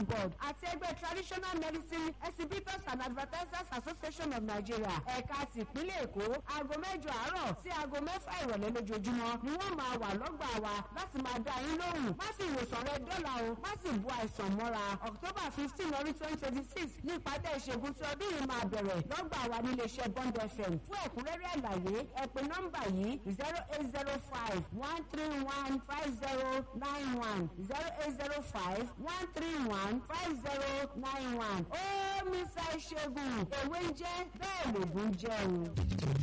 board àti ẹgbẹ́ traditional medicine exhibitors and advertisers association of nigeria ẹ̀ka tìpínlẹ̀ èkó aago mẹ́jọ àárọ̀ sí aago mẹ́fà ìrọ̀lẹ́ lójoojúmọ́ ni wọ́n máa wà lọ́gbà wa láti máa dá yín lóhùn má sì ìwòsàn rẹ dọ́là o má sì bu àìsàn mọ́ra october fifteen ọdún twenty twenty six ní ìpàdé ìṣègùn tí ọdún yìí máa bẹ̀rẹ̀ lọ́gbà wa nílé iṣẹ́ bond fm fún ẹ̀kúnrẹ́rẹ́ àlàyé ẹ pè nọ́mbà yìí zero eight zero five one three one five zero nine one zero eight zero five one three one five zero nine one ó mísà ìṣègùn èwe ń jẹ́ bẹ́ẹ̀ lògùn jẹ́ o.